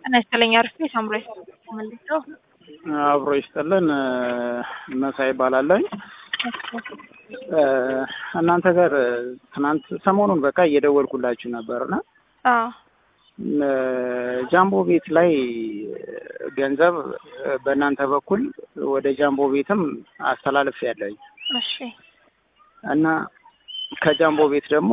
ጤና ይስጥልኝ። አርፌ ሳምራይ መልሰው አብሮ ይስጥልን። መሳይ ይባላለኝ። እናንተ ጋር ትናንት ሰሞኑን በቃ እየደወልኩላችሁ ነበርና አዎ ጃምቦ ቤት ላይ ገንዘብ በእናንተ በኩል ወደ ጃምቦ ቤትም አስተላልፍ ያለኝ እሺ እና ከጃምቦ ቤት ደግሞ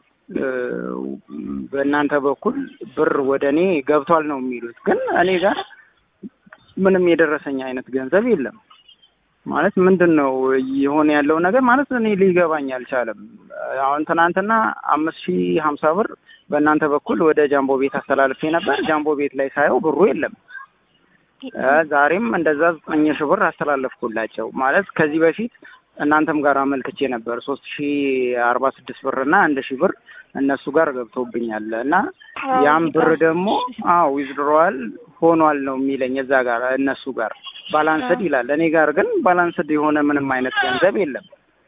በእናንተ በኩል ብር ወደ እኔ ገብቷል ነው የሚሉት። ግን እኔ ጋር ምንም የደረሰኝ አይነት ገንዘብ የለም። ማለት ምንድን ነው የሆነ ያለው ነገር ማለት እኔ ሊገባኝ አልቻለም። አሁን ትናንትና አምስት ሺህ ሀምሳ ብር በእናንተ በኩል ወደ ጃምቦ ቤት አስተላልፌ ነበር። ጃምቦ ቤት ላይ ሳየው ብሩ የለም። ዛሬም እንደዛ ዘጠኝ ሺህ ብር አስተላለፍኩላቸው። ማለት ከዚህ በፊት እናንተም ጋር አመልክቼ ነበር ሶስት ሺህ አርባ ስድስት ብር እና አንድ ሺህ ብር እነሱ ጋር ገብቶብኛል እና ያም ብር ደግሞ አዎ ዊዝድሮዋል ሆኗል ነው የሚለኝ እዛ ጋር እነሱ ጋር ባላንስድ ይላል። እኔ ጋር ግን ባላንስድ የሆነ ምንም አይነት ገንዘብ የለም።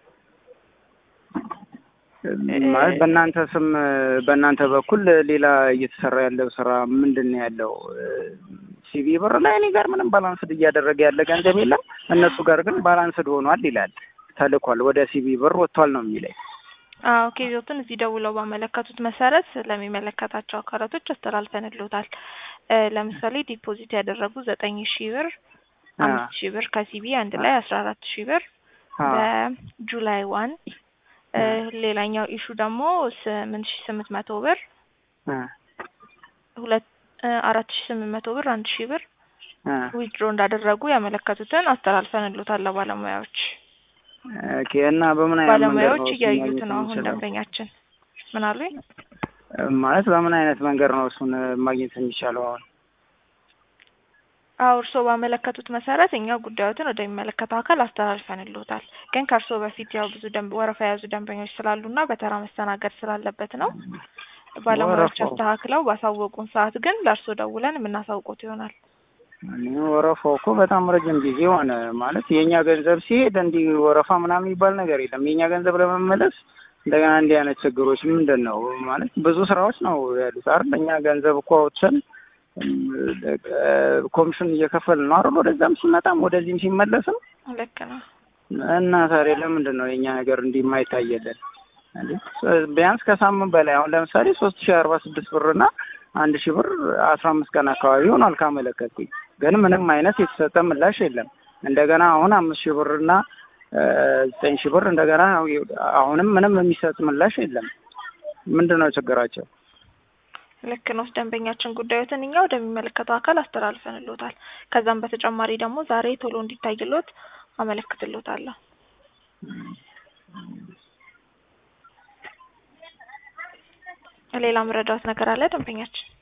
ማለት በእናንተ ስም በእናንተ በኩል ሌላ እየተሰራ ያለው ስራ ምንድን ነው ያለው? ሲቪ ብር ላይ እኔ ጋር ምንም ባላንስድ እያደረገ ያለ ገንዘብ የለም። እነሱ ጋር ግን ባላንስድ ሆኗል ይላል። ተልኳል፣ ወደ ሲቪ ብር ወጥቷል ነው የሚለኝ። አዎ ኬዞትን እዚህ ደውለው ባመለከቱት መሰረት ለሚመለከታቸው አካላቶች አስተላልፈንልዎታል። ለምሳሌ ዲፖዚት ያደረጉ ዘጠኝ ሺህ ብር፣ አምስት ሺህ ብር ከሲቢ አንድ ላይ አስራ አራት ሺህ ብር በጁላይ ዋን ሌላኛው ኢሹ ደግሞ ስምንት ሺህ ስምንት መቶ ብር ሁለት አራት ሺህ ስምንት መቶ ብር አንድ ሺህ ብር ዊዝድሮ እንዳደረጉ ያመለከቱትን አስተላልፈንልዎታል ለባለሙያዎች። ኦኬ እና በምን አይነት ባለሙያዎች እያዩት ነው አሁን ደንበኛችን። ምን አሉኝ? ማለት በምን አይነት መንገድ ነው እሱን ማግኘት የሚቻለው? አሁን አዎ እርስዎ ባመለከቱት መሰረት እኛ ጉዳዮትን ወደሚመለከተው አካል አስተላልፈንልዎታል። ግን ከእርስዎ በፊት ያው ብዙ ደንብ ወረፋ የያዙ ደንበኞች ስላሉና በተራ መስተናገድ ስላለበት ነው ባለሙያዎች አስተካክለው ባሳወቁን ሰዓት ግን ለእርስዎ ደውለን የምናሳውቁት ይሆናል። ወረፋው እኮ በጣም ረጅም ጊዜ ሆነ። ማለት የእኛ ገንዘብ ሲሄድ እንዲህ ወረፋ ምናምን የሚባል ነገር የለም። የእኛ ገንዘብ ለመመለስ እንደገና እንዲህ አይነት ችግሮች ምንድን ነው ማለት ብዙ ስራዎች ነው ያሉት አይደል? እኛ ገንዘብ እኮ አውጥተን ኮሚሽን እየከፈልን ነው አይደል? ወደዛም ሲመጣም ወደዚህም ሲመለስም ልክ ነው። እና ታዲያ ለምንድን ነው የእኛ ነገር እንዲህ የማይታየለን? ቢያንስ ከሳምንት በላይ አሁን ለምሳሌ ሶስት ሺህ አርባ ስድስት ብርና አንድ ሺህ ብር አስራ አምስት ቀን አካባቢ ሆኗል ካመለከትኩኝ፣ ግን ምንም አይነት የተሰጠ ምላሽ የለም። እንደገና አሁን አምስት ሺህ ብርና ዘጠኝ ሺህ ብር እንደገና አሁንም ምንም የሚሰጥ ምላሽ የለም። ምንድን ነው ችግራቸው? ልክ ነው። ደንበኛችን ጉዳዮትን እኛ ወደሚመለከተው አካል አስተላልፈንልዎታል። ከዛም በተጨማሪ ደግሞ ዛሬ ቶሎ እንዲታይልዎት አመለክትልዎታለሁ። ሌላ ምረዳዎት ነገር አለ ደንበኛችን?